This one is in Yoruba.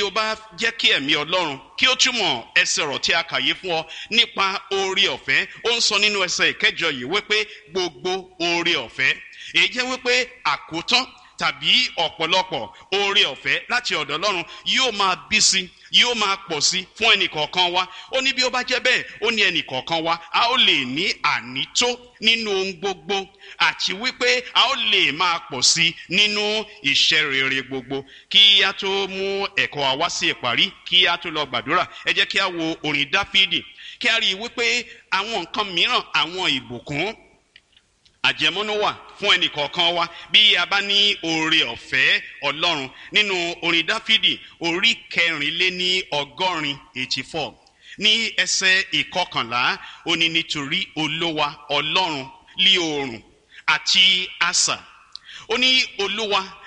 o bá jẹ́ kí ẹ̀mí ọlọ́run kí ó túmọ̀ ẹsẹ̀ ọ̀rọ̀ tí a kà yé fún ọ nípa oore ọ̀fẹ́ ó ń sọ nínú ẹsẹ̀ ìkẹjọ yìí wípé gbogbo oore ọ̀fẹ́ èyí jẹ́ wípé àkótán tàbí ọ̀pọ̀lọpọ̀ oore ọ̀fẹ́ láti ọ̀dọ̀ ọlọ́run yóò máa bí sí yóò máa pọ̀ sí fún ẹnìkọ̀ọ̀kan wa ó ní bí ó bá jẹ́ bẹ́ẹ̀ ó ní ẹnìkọ̀ọ̀kan wa a ó lè ní ànító nínú ohun gbogbo àti wípé a ó lè máa pọ̀ sí nínú iṣẹ́ rere gbogbo kí a tó mú ẹ̀kọ́ wa wá sí ìparí kí a tó lọ gbàdúrà ẹ jẹ́ kí a wo orin dáfídì kí a rí i wípé àwọn nǹkan mìíràn àwọn ìbùkún àjẹmọ́nú wà fún ẹnìkọ̀ọ̀kan wa bí a bá ní oore ọ̀fẹ́ ọlọ́run nínú orin dáfídì orí kẹrìnléní ọgọ́rin eighty four ní ẹsẹ̀ ìkọkànlá ó ní nítorí olówa ọlọ́run lí oòrùn àti asà ó ní olúwa